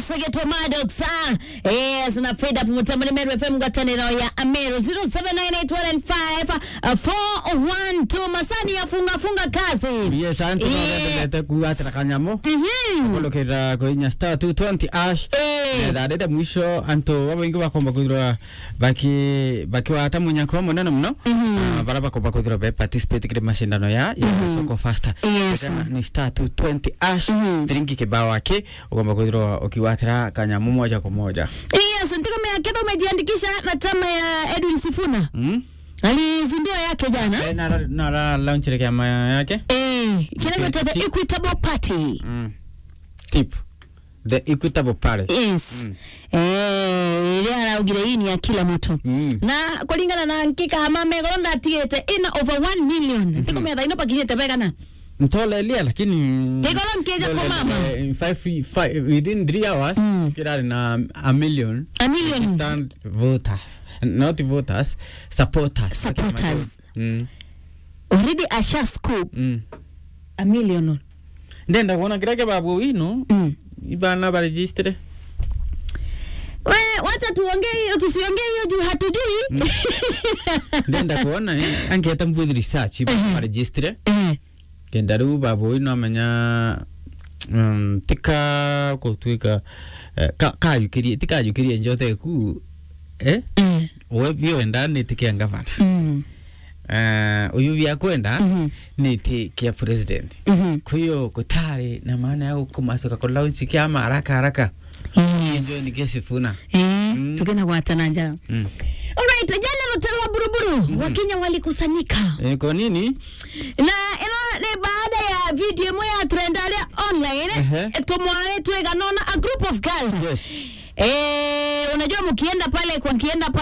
segetwa madoksa yes na frida pamutamani meru fm ngwataniro ya amero 079815 masani yafunga funga kazi yes antu Eh. nogendete kuatira kanyamo Mhm. kulukira kuinya star 220 ash Eh. nethandite mwisho antu abaingi bakomba kwithirwa baki bakiwata munyako munene muno Ah, baria bakomba kwithirwa be participate kiri mashindano ya ya soko faster Yes. Tena ni star 220 ash thiringi kibao wake ukomba kwithirwa ukiwatira kanyamu moja kwa moja yes ntikomea kedha umejiandikisha na chama ya edwin sifuna mm? alizindua yake jana Eh, nara nara launchire kiama yake eh, kinaitwa the Ti- equitable party mm. tip the equitable party yes Mm. eh ile araugire hii ni ya kila mtu Mm. na kulingana na nkika hamame goronda atigite ina over 1 million ntikomea thaino pakinyite begana ntolelia lakini Kigoro nkija kwa mama. Eh, in five, five, within three hours Mm. kirari na a million a million registered voters not voters supporters Supporters. mm. already asha scoop mm. a million ndenda kuona kirake babu wino mm. ibana baregistre we wacha tuongee hiyo tusiongee hiyo juu hatujui ndenda kuona eh, angeta mbwith research baregistre Eh, kenda riu babu wino amenya um, tika gutwika eh, ka- kayukirie tikayukirie njote ku eh eh, we bioenda nitikia ngavana mm, uh, uyu byakwenda mhm, niti kia president mhm. kuyo kutari na maana ya kumasoka kulaunchi kiama haraka haraka Yes. njo nikesifuna Eh, Mm. tukena gwatana njara mm. alright jana rutero wa buruburu wakenya walikusanyika e, kwa nini na ino ni baada ya video imwe ya trend aria online Ehe. tumwae twiganona a group of girls yes eh, unajua mkienda pale kwa kienda pale